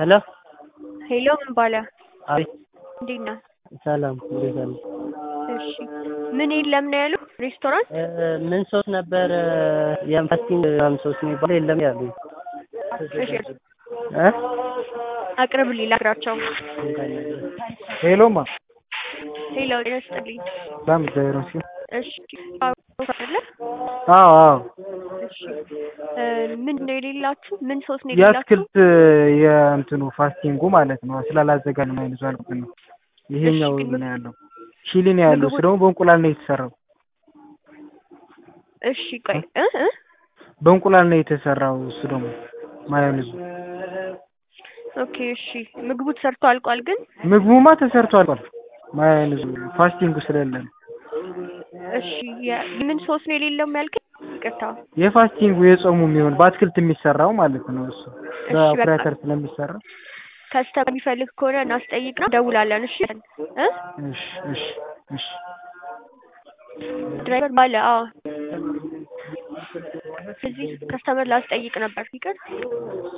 ሄሎ ሄሎ ምን ባለ አቤት እንዴት ነህ? ሰላም እንዴት አሉ? እሺ ምን የለም ነው ያሉ ሬስቶራንት ምን ሶስ ነበር የፋስቲንግ ምናምን ሶስ የሚባለው የለም ያሉ እሺ እ አቅርብልኝ ላግራቸው ሄሎማ ሄሎ ጤና ይስጥልኝ ሰላም እግዚአብሔር ይመስገን። እሺ አይደለ አዎ አዎ እሺ ምን ነው የሌላችሁ ምን ሶስ ነው የሌላችሁ የአትክልት የእንትኑ ፋስቲንጉ ማለት ነው ስላላዘጋጅ ነው አይነት አልኩት ነው። ይሄኛው እሺ፣ ነው ያለው ቺሊ ነው ያለው። እሱ ደግሞ በእንቁላል ነው የተሰራው። እሺ ቆይ እ እ በእንቁላል ነው የተሰራው። እሱ ደግሞ ማዮኔዙ ኦኬ እሺ ምግቡ ተሰርቶ አልቋል ግን ምግቡማ ተሰርቶ አልቋል። ማዮኔዙ ፋስቲንጉ ስለሌለ ነው። እሺ የ- ምን ሶስ ነው የሌለው ያልከኝ? ይቅርታ የፋስቲንጉ የጾሙ የሚሆን በአትክልት የሚሰራው ማለት ነው። እሱ እሺ፣ በቃ። በኦፕሬተር ስለሚሰራ ከስተመር የሚፈልግ ከሆነ እናስጠይቅና ደውላለን። እሺ እ እሺ እሺ እሺ ድራይቨር ባለ አዎ እዚህ ከስተመር ላስጠይቅ ነበር ይቅር